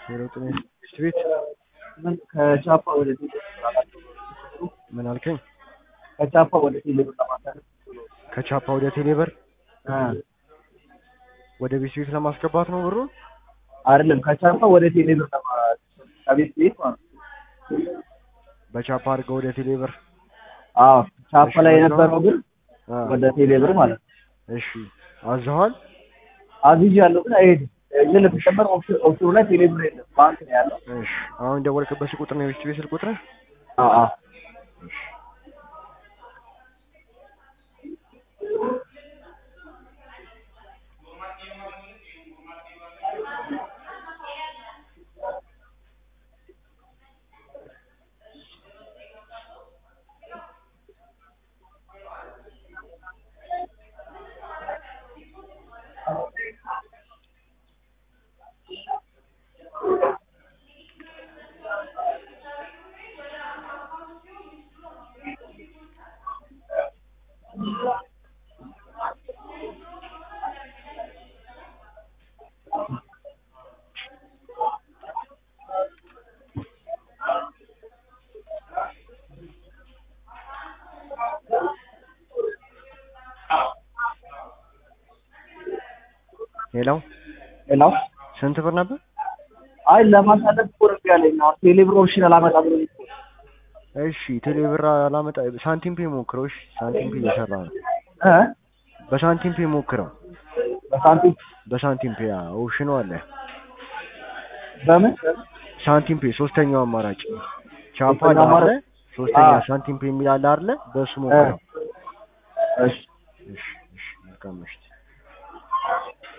ሄሎ ጤና ትምህርት ቤት ምን ከቻፓ ወደ ቴሌ ምን አልከኝ? ከቻፓ ወደ ቴሌ ብር ለማሳለፍ ከቻፓ ወደ ቴሌብር እ ወደ ቤት ቤት ለማስገባት ነው ብሩ? አይደለም ከቻፓ ወደ ቴሌ ብር ለማ ከቤት ቤት ማለት ነው። በቻፓ አድርገው ወደ ቴሌብር። አዎ ቻፓ እሺ፣ ላይ አዘዋል? የነበረው ብር አ፣ ወደ ቴሌ ብር ማለት ነው። እሺ አዘዋል? አዝዤ ያለው ግን አይሄድም። ግን ለተጨመር ኦፕሽን ኦፕሽኑ ላይ ቴሌ ብር የለም ባንክ ነው ያለው። እሺ አሁን ደወልክበት ስልክ ቁጥር ነው የቤት ቤት ስልክ ቁጥር? አዎ አዎ ሌላው ሌላው ስንት ብር ነበር? አይ ለማሳለፍ እኮ ነው ያለኝ ነው ቴሌ ብር ኦፕሽን አላመጣ ብሎ እሺ ቴሌብር አላመጣ ሳንቲም ፔ ሞክረው። እሺ ሳንቲም ፔ እየሰራ ነው። እ በሳንቲም ፔ ሞክረው። በሳንቲም በሳንቲም ፔ ኦፕሽኑ አለ። በምን ሳንቲም ፔ ሶስተኛው አማራጭ ቻፓ ሶስተኛው አለ። አማራጭ? ሶስተኛ አዎ። ሳንቲም ፔ የሚል አለ አይደለ? በሱ ሞክረው። እሺ እሺ እሺ መልካም ምሽት።